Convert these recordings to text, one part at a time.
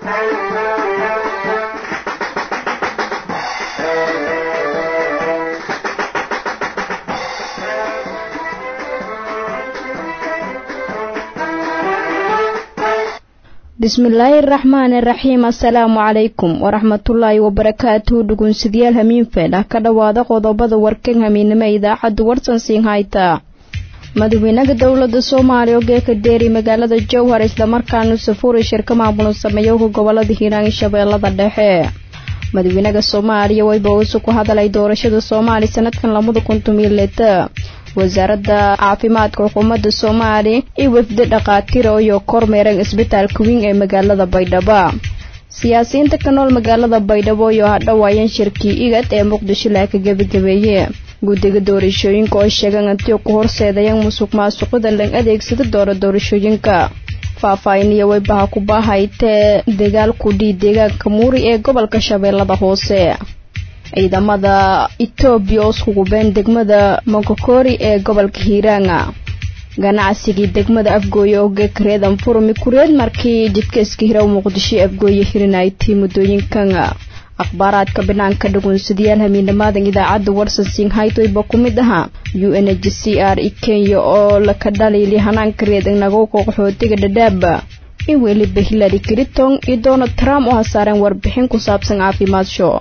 bismillaahi araxmaani araxiim assalaamu calaykum waraxmatullaahi wabarakaatuhu dhugunsidayaal hamiinfeedh ah ka dhowaada qodobada warkan hamiinimo idaacadda warsan siin hayta madaxweynaha dowlada soomaaliya oo geeka deeri magaalada jowhar islamarkaana safuuri shirka maamulun sameeyowka gobolada hiiraan iyo shabeellada dhexe madaxweynaha soomaaliya wayba uusu ku hadalay doorashada soomaaliya sanadkan labada kun tumiileta wasaaradda caafimaadka xukuumadda soomaaliya iyo wafdi dhakhaatiira iyo kormeeran isbitaalka weyn ee magaalada baydhabo siyaasiyiinta ka nool magaalada baydhabo iyo hadhowaayeen shirkii igad ee muqdisho laa ka gebagabeeye guddiga doorashooyinka oo sheegan antiyo ku horseedayaan musuq maasuqida lang adeegsada doora doorashooyinka faahfaahiniyo waybaha ku baahaytee dagaal kudhii deegaanka muuri ee gobolka shabeellada hoose ciidamada etoobiya oo iskugubeen degmada monkokori ee gobolka hiiraanga ganacsigii degmada afgooye oo geekareedan furmi kureed markii jidkaiska hiraw muqdisho afgooye hirinaytay muddooyinkan akhbaaraadka banaanka dhaguunsadayaal hamiinamaadan idaacadda warsan singhaytoyba ku mid ahaa u n h c r i kenya oo laka dhaliili hanaanka reed nagowka qaxootiga dhadhaaba in weliba hillary clinton iyo donald trump oo hasaareen warbixin ku saabsan caafimaad show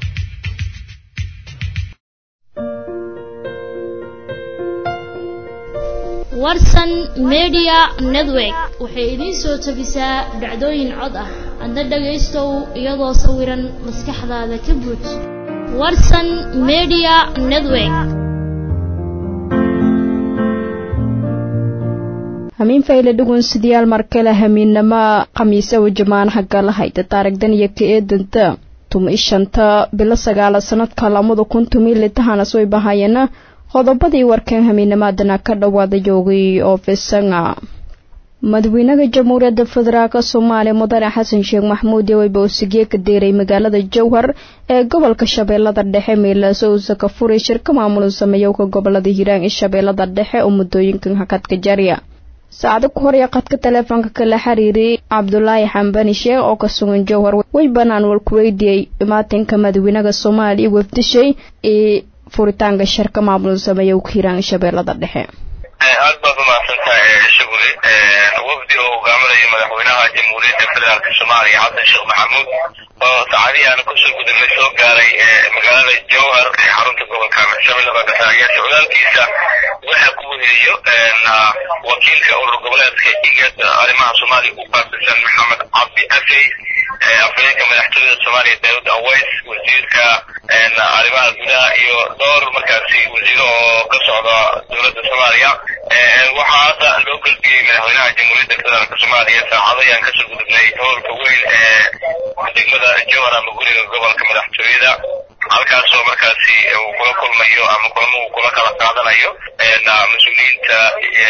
warsan media network waxay idiin soo tabisaa dhacdooyin cod ah adna dhagaystow iyadoo sawiran maskaxdaada ka buuj warsan media network hamiin fayle dhugunsidayaal markale hamiinnamo khamiisawa jamaanaha galahayda taarigdan iyo ka eedanta tuma ishanta bilo sagaala sanadka lamada kun tumiilitahanas way bahayeena qodobadii warkan hamiinamaadana ka dhowaada joogay oo fisanga madaxweynaha jamhuuriyadda federaalk soomaaliya mudane xasan sheekh maxamuud yoweyba usigye ka deeray magaalada jowhar ee gobolka shabeellada dhexe meelaaso uusa ka furay shirka maamulun sameeyowka gobolada hiiraan iyo shabeellada dhexe oo muddooyinkan hakadka jariya saacado ku horya qadka taleefoonka kala xiriiray cabdulaahi xambani sheekh oo ka sugan jowhar way banaan walkuweydiyey imaatinka madaxweynaha soomaaliya wafdishay ee furitaanka shirka maamulun sameeyowka hiiraan iyo shabeellada dhexe aad baad umahadsantahay shuguli wafdi oo hogaaminayo madaxweynaha jamhuuriyadda federaalk soomaaliya xasan sheekh maxamuud oo saacadihii aan kusoo gudubnay soo gaaray magaalada jowhar ee xarunta gobolka shabeellada dhexe ayaa socdaalkiisa waxa ku weheliyo wakiilka urur goboleedka igad arrimaha soomaaliya u qaasisan maxamed cabdi afey afhayeenka madaxtooyada soomaaliya daawud aways wasiirka arrimaha gudaha iyo dhowr markaasi wasiiro oo ka socda dowladda soomaaliya waxaa hadda loo gudbiyey madaxweynaha jamhuuriyadda federaalk soomaaliya saacado ayaan kasoo gudubnay howlka weyn ee degmada jowhar ama guriga gobolka madaxtooyada halkaasoo markaasi uu kula kulmayo ama kulamo uu kula kala qaadanayo mas-uuliyiinta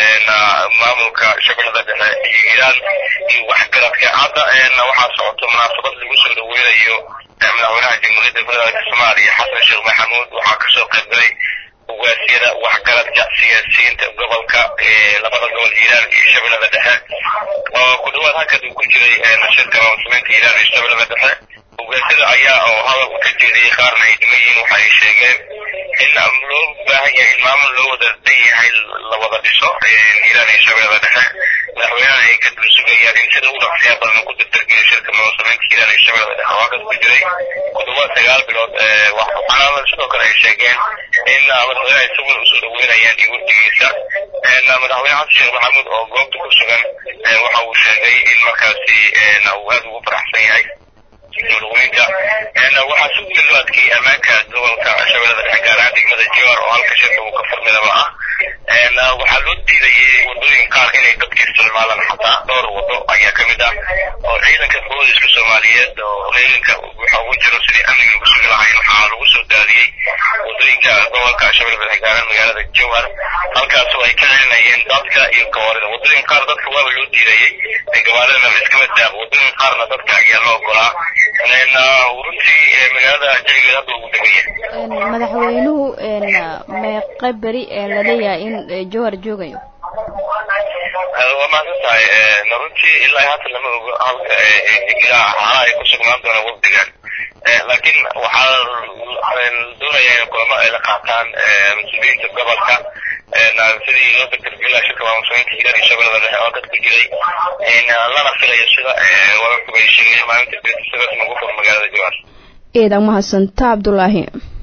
maamulka shabeellada dhexe iyo iiraan iyo waxgaradka hadda waxaa socoto munaasabad lagu soo dhaweynayo madaxweynaha jamhuuriyadda federaalk soomaaliya xasan sheekh maxamuud waxaa kasoo qaybgalay ugaasiyada waxgaradka siyaasiyiinta gobolka labada gobol hiiraan iyo shabeellada dhexe oo ku dhawaad halkad uu ku jiray shirka maamulsamaynta hiiraan iyo shabeellada dhexe ugaasiyada ayaa oo hadal ka jeediyey qaarna ay dhiman yihiin waxa ay sheegeen in loo baahan yahay in maamul loo wada dan yahay la wada dhiso hiiraan iyo shabeellada dhexe madaxweynaha ay ka dul sugayaan in sida u dhaqsiya badan ku dardargeliyo shirka maamulsamaynta hiiraan iyo shabeellada dhexe oo halkas ku jiray ku dhawaad sagaal bilood waxaana sidoo kale ay sheegeen in madaxweynaha isaguna usoo dhaweynayaan iyo wafdigiisa madaxweyne xasan sheekh maxamuud oo goobta ku sugan waxa uu sheegay in markaasi uu aad ugu faraxsan yahay madaxweynka waxaa si weyn loo adkeeyey ammaanka gobolka shabeellada dhexe gaar ahaan degmada jowhar oo halka shirka uu ka furmidaba ah waxaa loo diidayay wadooyin qaar inay dadka isticmaalaan xataa dhowr wado ayaa ka mid ah oo ciidanka booliska soomaaliyeed oo ciidanka waxa ugu jiro sidii amniga lagu sugi lahayn waxaa lagu soo daadiyey wadooyinka gobolka shabeellada dhexe gaar ahaan magaalada jowhar halkaasoo ay ka celinayeen dadka iyo gawaarida wadooyin qaar dadka waaba loo diidayay gawaaridana la iskama daaqo wadooyin qaarna dadka ayaa loo ogolaa runtii magaalada jawigeed hadda ugu degan yahay madaxweynuhu meeqa beri laleeyahay in jowhar joogayo waa mahadsan tahay runtii ilaa hadda lama ogo halka xaalaha ay ku sugnaan doonaan wafdigan laakiin waxaa doonaya in kulamo ay la qaataan mas-uuliyiinta gobolka sidii loo dakargelaa shirka maamuslimiinta hirar iyo shabeellada dhexe oo dadka jiray lana filayo sida wararkuba ay sheegayeen maalinta berita sidaas nagu fur magaalada jawaar eedan mahadsanta cabdulaahi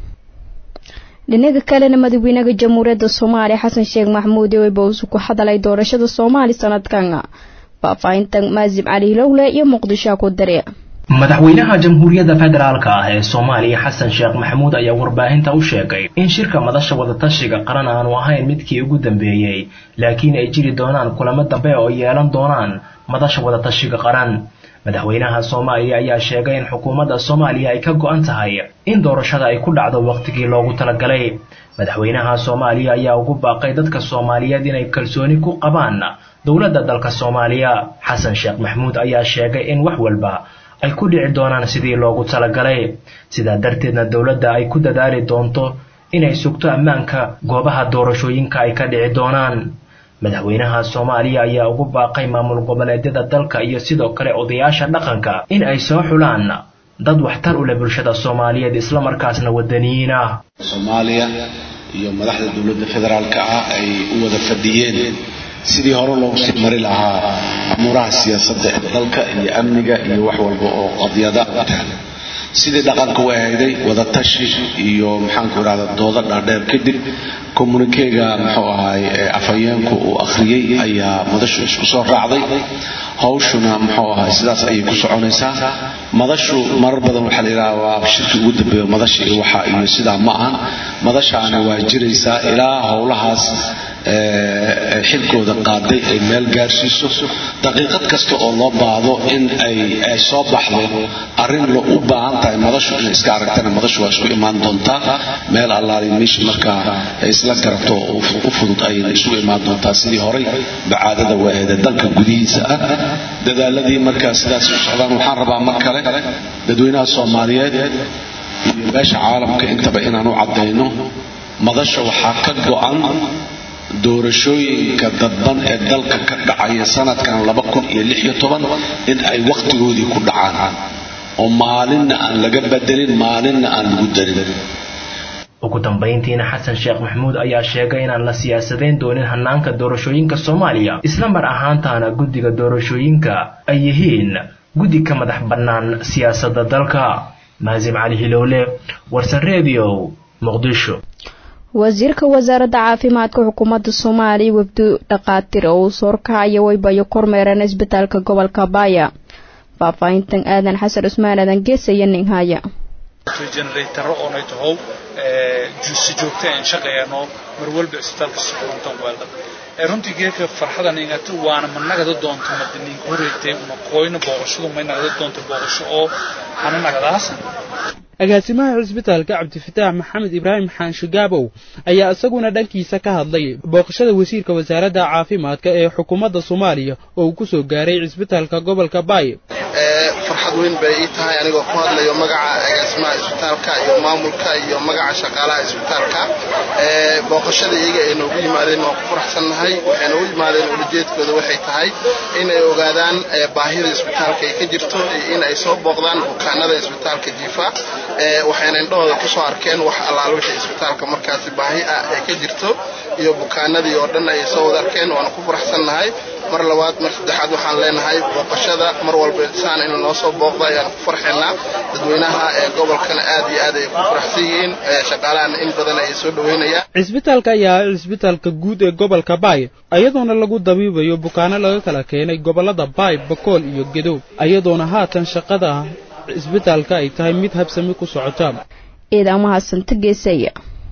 dhinaga kalena madaxweynaha jamhuuriyadda soomaaliya xasan sheekh maxamuud eweyba uusu ku hadalay doorashada soomaali sanadkan faahfaahinta maasib cali hilowle iyo muqdisho ku dare madaxweynaha jamhuuriyadda federaalka ah ee soomaaliya xasan sheekh maxamuud ayaa warbaahinta u sheegay in shirka madasha wadatashiga qaran aanu ahayn midkii ugu dambeeyey laakiin ay jiri doonaan kulamo dambe oo yeelan doonaan madasha wadatashiga qaran madaxweynaha soomaaliya ayaa sheegay in xukuumadda soomaaliya ay ka go-an tahay in doorashada ay ku dhacdo wakhtigii loogu talagalay madaxweynaha soomaaliya ayaa ugu baaqay dadka soomaaliyeed inay kalsooni ku qabaan dowladda dalka soomaaliya xasan sheekh maxamuud ayaa sheegay in wax walba ay ku dhici doonaan sidii loogu talagalay sidaa darteedna dowladda ay ku dadaali doonto inay sugto ammaanka goobaha doorashooyinka ay ka dhici doonaan madaxweynaha soomaaliya ayaa ugu baaqay maamul goboleedyada dalka iyo sidoo kale odayaasha dhaqanka in ay soo xulaan dad waxtar u leh bulshada soomaaliyeed islamarkaasna wadaniyiin ah soomaaliya iyo madaxda dowladda federaalka ah ay u wada fadhiyeen sidii hore loogu sii mari lahaa amuuraha siyaasadda ee dalka iyo amniga iyo wax walba oo qadyada sidii dhaqanka u ahayday wadatashi iyo maxaanku idhahda doodo dhaadheer kadib communikeega muxuu ahaay afhayeenku uu akhriyey ayaa madashu isku soo raacday hawshuna muxuu ahaay sidaas ayay ku soconaysaa madashu marar badan waxaa la yidhaha waa shirki ugu dambeeyo madasha iyo waxa iyo sidaa ma ahan madashaana waa jiraysaa ilaa howlahaas xilkooda qaaday ay meel gaarsiiso daqiiqad kasta oo loo baahdo in ay soo baxdo arrin lo u baahan tahay madashu inay iska aragtana madashu waa isku imaan doontaa meel allaali meesha markaa ay isla garato u fudud ayayna isugu imaan doontaa sidii horay bacaadada waaheeda dalka gudihiisa ah dadaaladii markaa sidaas u socdaan waxaan rabaa mar kale dadweynaha soomaaliyeed iyo meesha caalamka intaba inaan u caddayno madasha waxaa ka go-an doorashooyinka dadban ee dalka ka dhacaya sanadkan laba kun iyo lix iyo toban in ay wakhtigoodii ku dhacaan oo maalinna aan laga bedelin maalinna aan lagu darin ugu dambayntiina xasan sheekh maxamuud ayaa sheegay inaan la siyaasadayn doonin hanaanka doorashooyinka soomaaliya isla mar ahaantaana guddiga doorashooyinka ay yihiin guddi ka madax bannaan siyaasadda dalka maasim cali hilowle warsan redio muqdisho wasiirka wasaaradda caafimaadka xukuumadda soomaaliya wafdu dhakhaatiir oo uu soorkacaya waybayo kormeereen isbitaalka gobolka baaya faahfaahintan aadan xasan cusmaan aadan geesaya ninhaya generataro oonay tahow si joogta aan shaqeeyano mar walba isbitaalka si kulantan weelda runtii geeka farxadan ingata waana ma nagada doonto madaniinka horeegtay una qoyna booqashadu may nagada doonto booqasho oo hana nagadaasan agaasimaha cisbitaalka cabdifataax maxamed ibraahim xaansho gaabow ayaa isaguna dhankiisa ka hadlay booqashada wasiirka wasaaradda caafimaadka ee xukuumadda soomaaliya oo uu ku soo gaaray cisbitaalka gobolka baay farxad weyn bay ii tahay anigoo ku hadlayo magaca agaasimaha isbitaalka iyo maamulka iyo magaca shaqaalaha isbitaalka booqashada iyaga ay noogu yimaadeen waan ku faraxsannahay waxay noogu yimaadeen ulajeedkooda waxay tahay in ay ogaadaan baahida isbitaalka ay ka jirto iyo in ay soo booqdaan bukaanada isbitaalka jiifa waxayna indhahooda ku soo arkeen wax allaal wixii isbitaalka markaasi baahi ah ee ka jirto iyo bukaanadii oo dhan ay soo wada arkeen waana ku faraxsannahay mar labaad mar saddexaad waxaan leenahay booqashada mar walba saan in noo soo booqda ayaan ku farxaynaa dadweynaha ee gobolkana aad iyo aad ay ku faraxsan yihiin shaqaalahana in badan ay soo dhaweynayaan cisbitaalka ayaa ah cisbitaalka guud ee gobolka baay iyadoona lagu dabiibayo bukaano laga kala keenay gobollada baay bakool iyo gedow iyadoona haatan shaqada cisbitaalka ay tahay mid habsami ku socota ciidamahasanta geesaya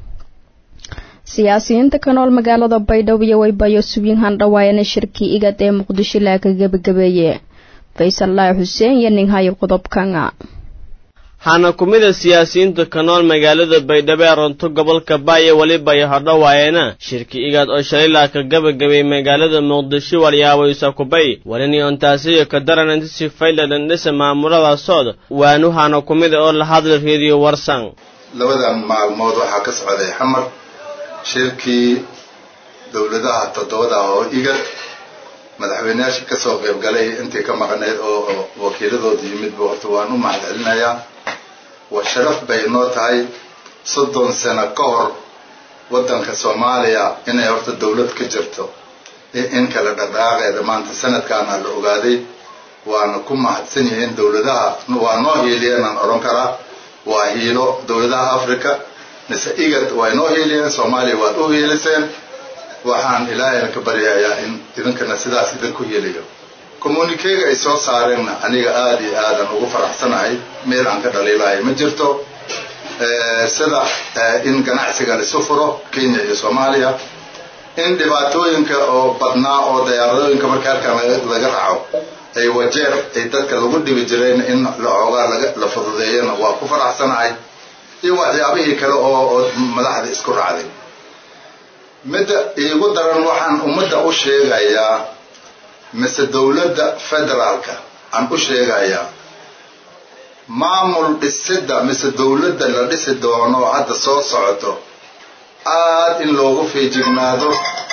siyaasiyiinta ka nool magaalada baydhabo iyo waybayo subiin handhawaayana shirkii igad ee muqdisho laaka gebagabeeye faysal laahi xuseen iyo ninhayo qodobkanga waxaana ku mid a siyaasiyiinta ka nool magaalada baydhabo ee runto gobolka baayo weliba iyo hodhawaayana shirki igaad oo shalay laaka gabagabay magaalada muqdisho walyaabaysa kubay walini ontaasiyo ka daran intisi fayladan dhisa maamuladaasooda waanuhana ku mid a oo la hadla reediyo warsan labada maalmood waxaa ka socday xamar shirkii dowladaha toddobada oo igad madaxweyneyaasha kasoo qaybgalay intii ka maqnayd oo wakiiladooda yimidba horta waan u mahad celinayaa waa sharaf bay inoo tahay soddon sano ka hor waddanka soomaaliya inay horta dowlad ka jirto in kala dhaqdhaqaaqeeda maanta sanadkaana la ogaaday waana ku mahadsan yihiin dowladaha waa noo hiiliyeenaan odhan karaa waa hiilo dowladaha africa mise igad waa inoo hiiliyeen soomaaliya waad u hiiliseen waxaan ilaahayna ka baryayaa in idinkana sidaas idinku hiiliyo communikeega ay soo saareenna aniga aada iyo aadan ugu faraxsanahay meel aan ka dhaliilahay ma jirto sida in ganacsiga laisu furo kenya iyo soomaaliya in dhibaatooyinka oo badnaa oo dayaaradooyinka marka halkan laga raaco ay wajeer ay dadka lagu dhibi jireen in laoogaa la fududeeyana waa ku faraxsanahay iyo waxyaabihii kale oo madaxda isku raacday midda iigu daran waxaan ummadda u sheegayaa mise dowladda federaalka aan u sheegayaa maamul dhisidda mise dowladda la dhisi doono hadda soo socoto aad in loogu fiijignaado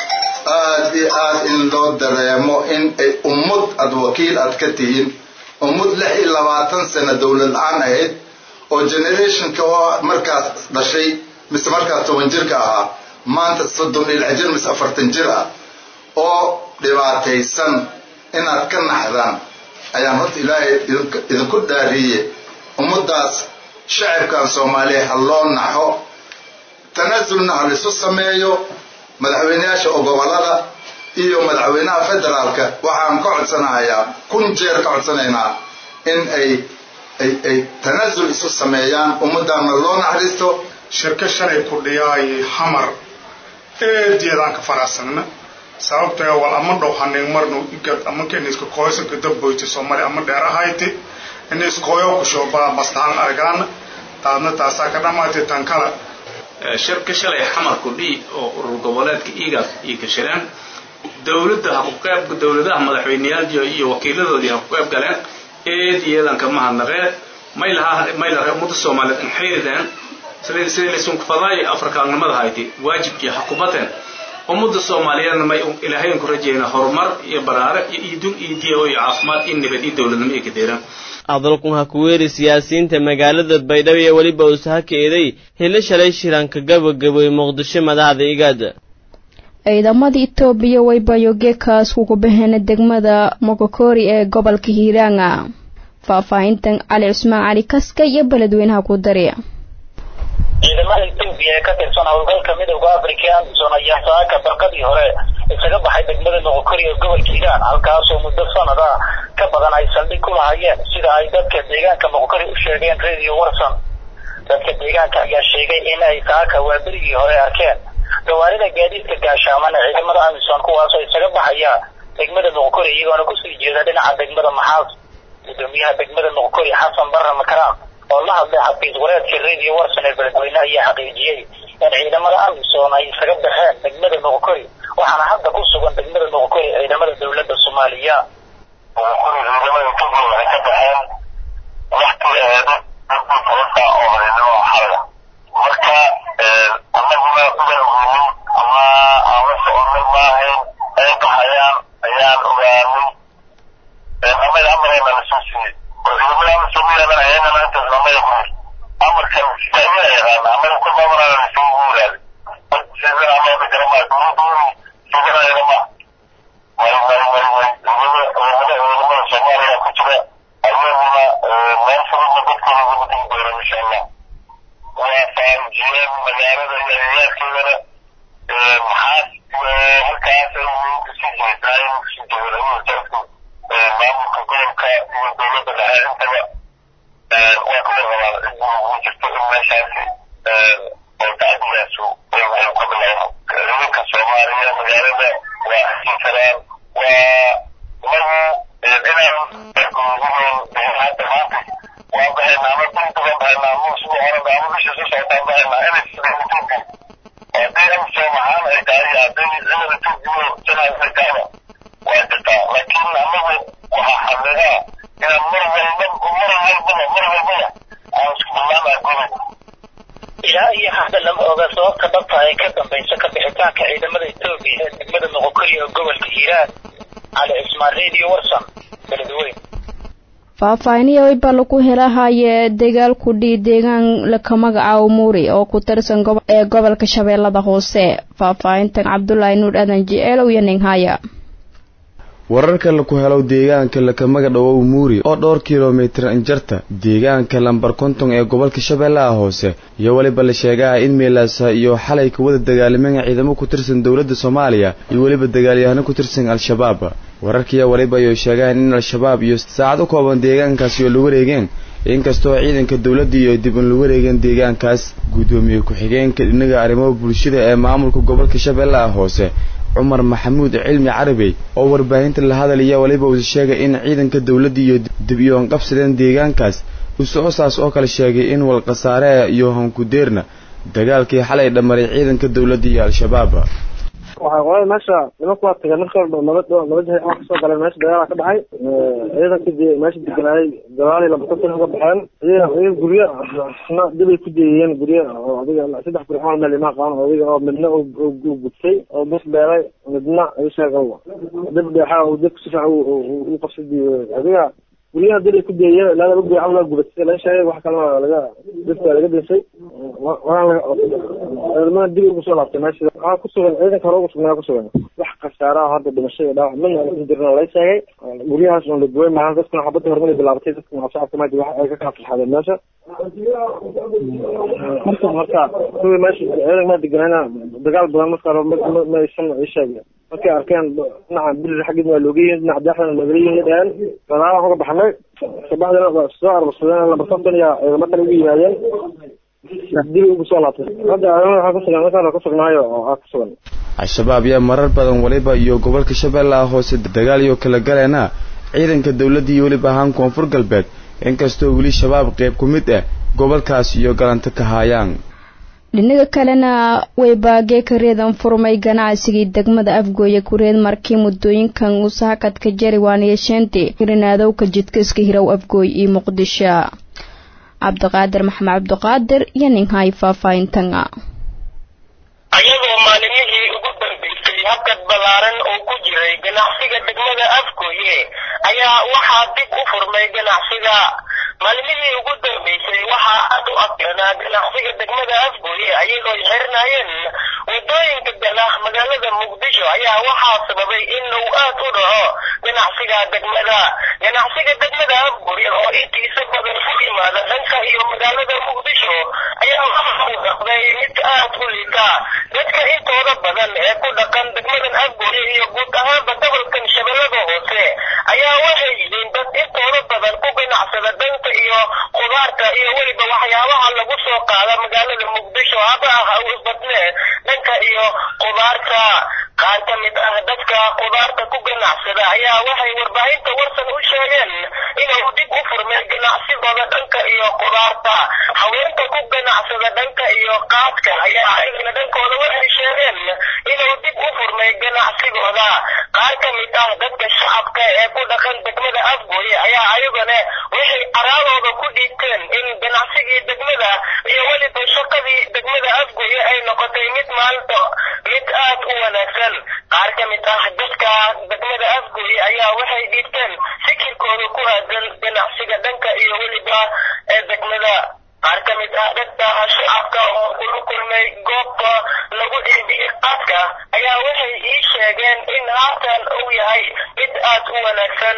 aad iyo aad in loo dareemo in ay ummad aad wakiil aad ka tihiin ummad lix iyo labaatan sano dowlad la-aan ahayd oo generationka oo markaas dhashay mise markaas toban jirka ahaa maanta soddon iyo lix jir mise afartan jir ah oo dhibaataysan inaad ka naxdaan ayaan horta ilaahay idinku dhaariye ummaddaas shacabkan soomaaliya ha loo naxo tanaasulna ha laisu sameeyo madaxweyneyaasha oo gobolada iyo madaxweynaha federaalka waxaan ka codsanayaa kun jeer ka codsanaynaa in ay ay ay tanaasul isu sameeyaan ummaddaana loo naxariisto shirka shalay kudhiyaay xamar eedyadaan ka faraxsanna sababtoo wal ama dhow hanin marnu igad ama keniska koysanka dabboyti soomaali ama dheer ahayti iniskoyo kushobaa bastahan argaana taadna taasaa ka dhamaatay tan kala shirka shalay xamar kudhii oo urur goboleedka igaad iyo ka shireen dowladda ha ku qayb dowladaha madaxweyneyaal iyo wakiiladoodii ha ku qayb galeen eed iyadan ka mahadnaqeen may lahaa may lahaa ummadda soomaaliyeed in xiriireen sidii sidii laysunku fadaay afrikaannimada hayti waajibkii ha kubateen ummadda soomaaliyeedna may ilaahay ku rajayna horumar iyo baraare iyo idun iyo diyawo iyo caafimaad iyo nabad iyo dowladnimo iyo kadeeran hadalkun ha ku weeri siyaasiyiinta magaalada baydhabo iyo weliba uusaha ka eeday hilo shalay shiraanka gabagabooy muqdisho madaxda igaada ciidamada itoobiya way bayogeekaas ugu baxeen degmada mogokori ee gobolka hiiraanga faahfaahintan cali cusmaan cali kaska iyo beledweynaha ku dari ciidamada etoobiya ee ka tirsan howlgalka midowda africa amison ayaa saaka barqadii hore isaga baxay degmada noqokori ee gobolka hiiraan halkaasoo muddo sanad ah ka badan ay saldhig ku lahayeen sida ay dadka deegaanka noqokori u sheegeen radio warson dadka deegaanka ayaa sheegay in ay saaka waaberigii hore arkeen gawaarida gaadiidka gaashaaman ee ciidamada amison kuwaasoo isaga baxaya degmada noqokori iyagoona kusii jeeda dhinaca degmada maxaas gudoomiyaha degmada noqokori xasan barre makaraam oo la hadlay xafiis wareedka radio warson ee beledweyne ayaa xaqiijiyey in ciidamada amison ay isaga baxeen degmada noqokori waxaana hadda ku sugan degmada noqokori ciidamada dowladda soomaaliya ciidamada etoobiya waxay ka baxeen waqtigeeda sababta oo hareennimo xalada marka annaguna ugaaweynin ama aan la soconay maahayn ay baxayaan ayaan ogaanay amada amarayna lasoo siiyey oo ciidamada amar soomaaliyana ayagana intaas amada ku yir amarkan sicida yaqaana amada ku maamulana lasoo guuraaday sidana amada garama dowladoodu sidana yagama way way way way ciidamada ciidamada soomaaliya ku jira ayaguna meel furudna dadkooda ugu digi doona insha allah waa fahamjiyeen magaalada iyo agagaarkeedana maxaas halkaas kasii jeedaa in kasii jeeda dadku maamulka gobolka iyo dowladda dhexe intaba waa ku warrabaan cid ugu jirto in meeshaasi oo tacdiyaasu ay ka bilaabo ciidanka soomaaliya magaalada waa xasin karaan waa inagu inaan hadda maanta waa baxaynaa ama duntuga baxaynaa ama usbuuc horeba ama bisha soo socotaan baxaynaa inay sida etoobiya haddii amsom ahaan ay tahay hadday ciidan etoobiya janaa ay tahaba waa jirtaa laakiin anagu waxaa xaqiiqaa inaan mar walba mar walbaba mar walbaba aan isku dullaanaa gobolka ilaa iyo hadda lama oga sababta dhabta ee ka dambaysa ka bixitaanka ciidamada etoobiya ee degmada moqokori oo gobolka hiiraan cali cismaan radio warsan beledweyn faahfaahiniya wayba lagu helahaye dagaalku dhii deegaan laka magacaabo muuri oo ku tirsan ee gobolka shabeellada hoose faahfaahintan cabdulaahi nuur aadan jeceelow iyo ninghaya wararka laku helo deegaanka lakamaga dhowow muuri oo dhowr kilomitir injarta deegaanka lambar konton ee gobolka shabeellaha hoose iyo weliba la sheegaa in meelaasa iyo xalay ka wada dagaalameen ciidamo ku tirsan dowladda soomaaliya iyo weliba dagaalyahano ku tirsan al-shabaab wararkiiya weliba ay sheegaan in al-shabaab iyo saacad u kooban deegaankaasi oo la wareegeen inkastoo ciidanka dowladda iyo dib in la wareegeen deegaankaas guddoomiye ku-xigeenka dhinaga arrimaha bulshada ee maamulka gobolka shabeellaha hoose cumar maxamuud cilmi carabey oo warbaahinta la hadalaya weliba uu sheegay in ciidanka dowladda iyo dib iyoon qabsadeen deegaankaas usoosaas oo kale sheegay in walkhasaare iyo hankudeerna dagaalkii xalay dhammaray ciidanka dowladda iyo al-shabaab waxay qolada meesha nimanku waa tageen marka walba laba laba jeer oo kasoo galeen meesha dagaala ka dhacay ciidankii meesha deganaayay gabaali laba konton uga baxeen iyaga guryo na dibay ku deeyeen guryo oo adiga saddex guri camal meel imaa qaban adiga oo midna uu gubtay oo bus beelay midna isaga dib dheexa uu dib si fiican u qabsadii adiga guryaha dibay ku deeyeen ilaa laba guri camal waa gubatay laga sheegay wax kalena laga dibka laga dinsay ciidamada dib ugu soo laabtay meesha waxaa kusugan ciidanka hore ugu sugnaa kusugan wax khasaara ah hadda dhimasho iyo dhaawac midna aan jirna lay sheegay guryahaas oon la gooy maahan dadkuna xabadda hormada bilaabatay dadkuna shacabka maadi wax ay ka kala farxadeen meesha marka marka kuwii meesha ciidanka maa deganayna dagaal badan marka hore ma aysan ii sheegeen markay arkeen dhinaca bilir xaggeed waa looga yihin dhinaca daxdan magalayihin la dhaheen gadaalaan uga baxnay kabacdina waa soo arbarsadeen laba konton iyo ciidamo kale ugu yimaadeen dib ugu soo laabtay hadda waxaa kusugan markaan kusugnaayo oo aa kusugan al-shabaab yaa marar badan weliba iyo gobolka shabeellaha hoose dagaal iyo kala galeena ciidanka dowladda iyo weliba ahaan koonfur galbeed inkastoo weli shabaab qayb ku mid ah gobolkaas iyo galanto ka haayaan dhinaga kalena waybaagee ka reedan furmay ganacsigii degmada afgooye kureed markii muddooyinkan uu saakadka jari waaniyasheenti rinaadowka jidka iska hirow afgooy iyo muqdisho cabdiqaadir maxamed cabdiqaadir iyo ninhay faahfaahintanga ayagoo maalimihii ugu dambeysay habkad ballaaran oo ku jiray ganacsiga degmada afgooye ayaa waxaa dib u furmay ganacsiga maalimihii ugu dambeysay waxaa aad u adkanaa ganacsiga degmada afgooye ayagoo ay xirnaayeen wadooyinka gala magaalada muqdisho ayaa waxaa sababay in uu aad u dhaco ganacsiga degmada ganacsiga degmada afgooye oo intiisa badan ku yimaada dhanka iyo magaalada muqdisho ayaa waxa uu dhaqday mid aad u liita dadka intooda badan ee ku dhaqan degmadan afgooye iyo guud ahaanba gobolkan shabeellada hoose ayaa waxay yihiin dad intooda badan ku ganacsada dhanka iyo khudaarta iyo weliba waxyaabaha lagu soo qaada magaalada muqdisho haba ah u badne dhanka iyo khudaarta qaar ka mid ah dadka khudaarta ku ganacsada ayaa waxay warbaahinta warsan u sheegeen inuu dib u furmay ganacsigooda dhanka iyo khudaarta haweenka ku ganacsada dhanka iyo qaadka ayaa ayagana dhankooda waxay sheegeen inuu dib u furmay ganacsigooda qaar ka mid ah dadka shacabka ee ku dhaqan degmada afgooye ayaa ayagana waxay araadooda ku dhiibteen in ganacsigii degmada iyo weliba shaqadii degmada afgooye ay noqotay mid maalinta mid aad u wanaagsan qaar ka mid ah dadka degmada afgooye ayaa waxay dhiibteen fikirkooda ku aadan ganacsiga dhanka iyo weliba ee degmada qaar ka mid ah dadka shacabka oo kula kulmay goobta lagu iibiyey qaadka ayaa waxay ii sheegeen in haatan uu yahay mid aad u wanaagsan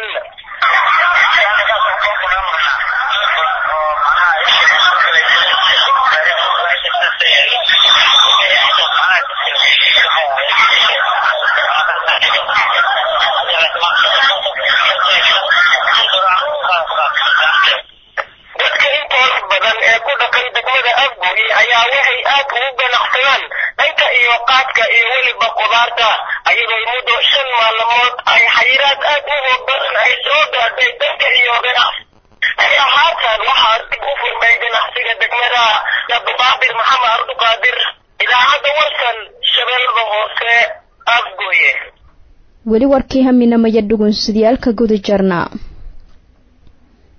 dadka intooda badan ee ku dhaqan degmada afgooye ayaa waxay aad ugu ganacsadaan dhanka iyo qaadka iyo weliba khudaarta ayagoo muddo shan maalmood ay xayiraad aad u hoog badan ay soo gaadhay dhanka iyo ganacsi ayaa haatan waxaa dib u furmay ganacsiga degmada abduqaadir maxamed abduqaadir idaacadda warsan shabeellada hoose afgooye weli warkii haminamaya dhugunsidayaalka guda jarna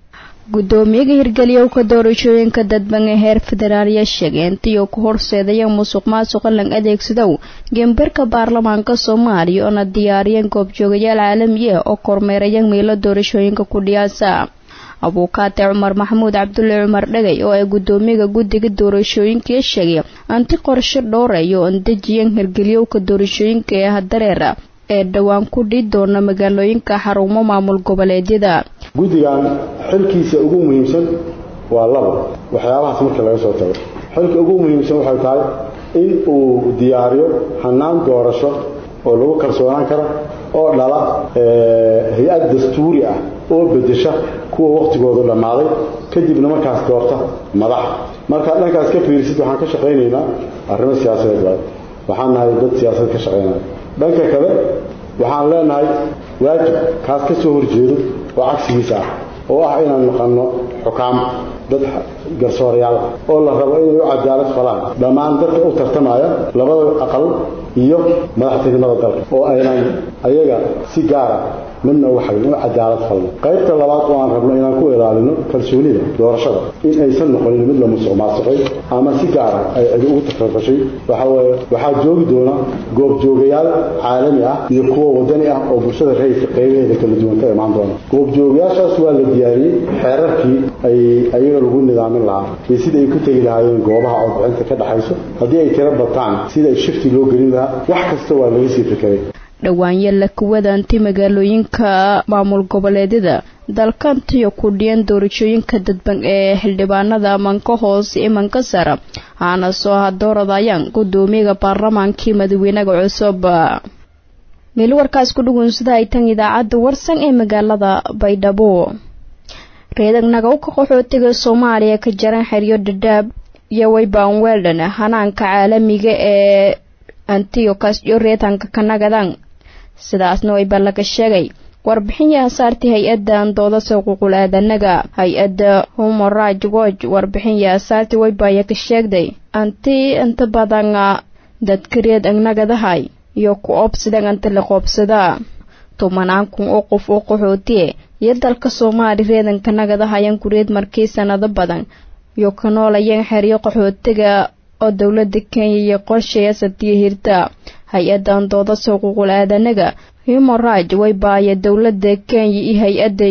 guddoomiyaga hirgeliyowka doorashooyinka dadban ee heer federaal ayaa sheegay intii uu ku horseedaya musuq maasuqa lang adeegsadow gembarka baarlamaanka soomaaliya oona diyaariyeen goobjoogayaal caalami ah oo kormeeraya meelo doorashooyinka ku dhiyaasa abuukaate cumar maxamuud cabdulle cumar dhagay oo ay guddoomiyaga guddiga doorashooyinkai sheegay anti qorshe dhowrayo oon dejiyan hirgeliyowka doorashooyinka ee hadareera ee dhowaan ku dhii doona magaalooyinka xarumo maamul goboleedyada guddigan xilkiisa ugu muhiimsan waa laba waxyaabahaas marka laga soo tago xilka ugu muhiimsan waxay tahay in uu diyaariyo hannaan doorasho oo lagu kalsoonaan karo oo dhala hay-ad dastuuri ah oo bedesha kuwa wakhtigoodu dhammaaday kadibna markaas doorta madax markaad dhankaas ka fiirisid waxaan ka shaqaynaynaa arrimo siyaasadeed waay waxaan nahay dad siyaasad ka shaqaynaya dhanka kale waxaan leenahay waajib kaas ka soo horjeedo oo cagsigiisa ah oo ah inaan naqanno xukaam dad garsoorayaal ah oo la rabo inay u cadaalad falaan dhammaan dadka u tartamaya labada aqal iyo madaxtinimada dalka oo aynan ayaga si gaara midna uga xagin u cadaalad falno qaybta labaad oo aan rabno inaan ku ilaalino kalsoonida doorashada in aysan noqonin mid la musuq maasuqay ama si gaara ay cidi ugu tafarfashay waxa weeye waxaa joogi doona goobjoogayaal caalami ah iyo kuwa wadani ah oo bulshada rayidka qaybaheeda kala duwan ka imaan doona goobjoogayaashaas waa la diyaariyey xeerarkii ay ayaga lagu nidaamin lahaa iyo sida ay ku tegi lahaayeen goobaha codbixinta ka dhaxayso haddii ay tiro bataan sida ay shifti loo gelin lahaa wax kasta waa laga sii fekeray dhawaanya la kuwadaanti magaalooyinka maamul goboleedyada dalkantiyo ku dhiyan doorashooyinka dadban ee xildhibaanada amanka hoose imanka sara aana soo hadooradayaan guddoomiyaga baarlamaankii madaxweynaha cusub meel warkaas ku dhugunsada ay tan idaacadda warsan ee magaalada baydhabo reedagnaga u ka qaxootiga soomaaliya ka jaran xeryo dhadhaab iyo wayban weldon hanaanka caalamiga ee antiokas iyo reetanka kanagadan sidaasna wayba laga sheegay warbixin yaasaartii hay-addan dooda xuquuqul aadanaga hay-adda human right watch warbixin yaasaartii waybaya ka sheegday anti inta badan dadka reed agnagadahay iyo ku oobsidan anta la qoobsadaa tumanaan kun oo qof oo qaxootiye iyo dalka soomaali reedanka nagadahayan kureed markii sanado badan iyo ka noolayeen xeryo qaxootiga oo dowlada kenya iyo qorsheya satiyo hirta hay-adan dooda xuquuqul aadanaga human right way baaya dowlada kenya iyo hay-adda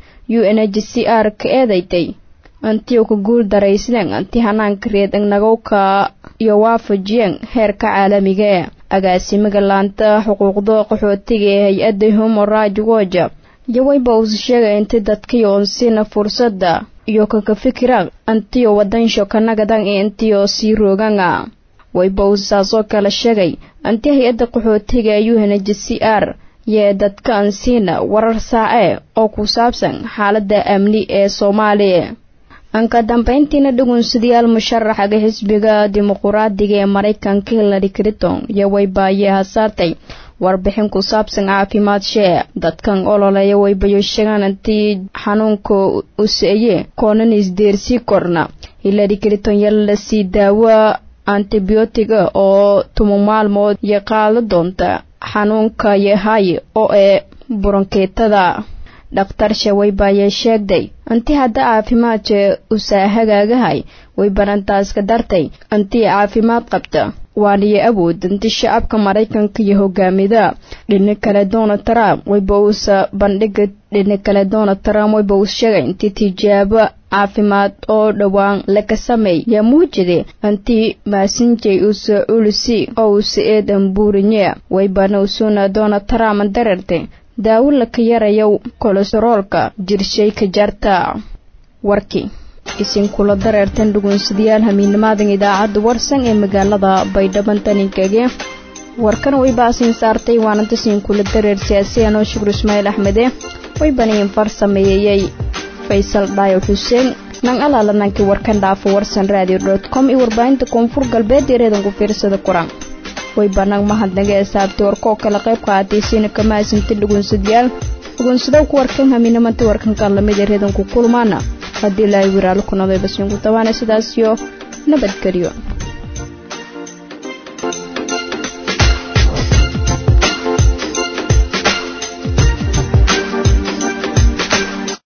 u n h c r ka eedaytay antiyo ka guul daraysideen anti hanaanka reed agnagowka iyo waafajiyeen heerka caalamiga agaasimaga laanta xuquuqda qaxootiga ee hay-adda human right watch iyo wayba uus sheegay inti dadkii oon siina fursadda iyo kaka fikiraan antiyo wadansho kanagadan ee intiyo sii roogana wayba uus saasoo kale sheegay anti hay-adda qaxootiga u n h c r yee dadka ansiina warar saace oo ku saabsan xaalada amni ee soomaaliya anka dambayntiina dhugunsadayaal musharaxaga xisbiga dimuquraadiga ee maraykanka hillary clinton iyo waybaayee hasaartay warbixin ku saabsan caafimaad shee dadkan ololeeya waybayo sheegaan intii xanuunka useeye koonan isdeersii korna hillary clinton yala la sii daawo antibiyootiga oo tuma maalmood iyo qaado doonta xanuunka yahay oo ee buronkeetada dhakhtar shawaybaayee sheegday intii hadda caafimaadka usaa hagaagahay way barantaas ka dartay intii caafimaad qabta waaniyo awood intii shacabka maraykanka iyo hogaamida dhini kale donald trump wayba uusa bandhiga dhini kale donald trump wayba uus sheegay intii tijaabo caafimaad oo dhowaan laga sameey yaa muujide intii maasinjay uusa ulisi oo uusa eedan buurinye waybana usuna donald trump darartay daawo laka yarayo kolesteroolka jirshay ka jarta warkii isinkula dareertan dhugunsadayaal hamiinimaadan idaacadda warsan ee magaalada baydhaban taninkage warkan way baasiin saartay waananta siinkula dareer siyaasiyanoo shukur ismaaciil axmede way baniyin far sameeyeyey faysal dhaayo xuseen nan alaalanankii warkan dhaafo warsan radio dot com iyo warbaahinta koonfur galbeed ereedan ku fiirsada kuran way banaan mahadnaga ee saabtay warkoo kale qayb qaataysiina kama asinta dhugunsadayaal dhugunsadow ku warkan hamiinimanta warkanka lamid ee reedanku kulmaana haddii ilaahay wiraalo ku noday basiinku tabaana sidaas iyo nabadgelyo